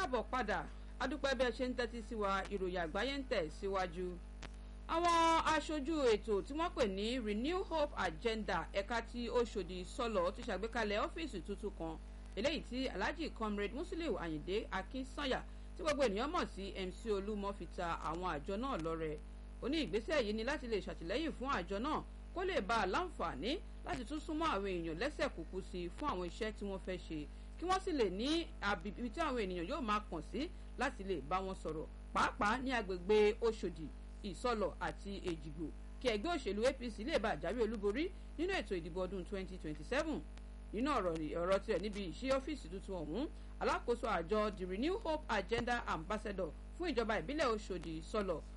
káàbọ̀ padà adúpẹ́ bí ẹ ṣe ń tẹ́tí sí wa ìròyìn àgbáyé ń tẹ̀ síwájú. àwọn aṣojú ètò tí wọ́n pè ní renew hope agenda ẹ̀ka tí Ọ̀ṣọ́dì sọ̀lọ̀ ti ṣàgbékalẹ̀ ọ́fíìsì tuntun kan eléyìí tí alhaji comrade musiliu ayinde akinsanya tí gbogbo ènìyàn mọ̀ sí mc olúmọ fi ta àwọn àjọ náà lọ́rẹ ó ní ìgbésẹ̀ yìí ni láti lè ṣàtìlẹ́yìn fún àjọ náà kó lè bá a láǹfààní láti tún súnmọ́ àwọn èèyàn lẹ́sẹ̀ kúkú sí i fún àwọn iṣẹ́ tí wọ́n fẹ́ ṣe kí wọ́n sì lè ní àbíbí tí àwọn ènìyàn yóò máa kàn sí láti lè bá wọn sọ̀rọ̀ pàápàá ní agbègbè Ọ̀ṣọ́dì ìsọlọ̀ àti èjìgbò kí ẹgbẹ́ òṣèlú APC lè bá àjáwé olúborí nínú ètò ìdìbò ọdún 2027 nínú ọ̀rọ̀ tirẹ̀ níbi ìṣí ọ́fíìsì tuntun ọ̀hún alákòóso àjọ the Renew Hope Agenda Ambassador fún ìjọba ìbílẹ̀ Ọ̀ṣọ́dì ìsọlọ̀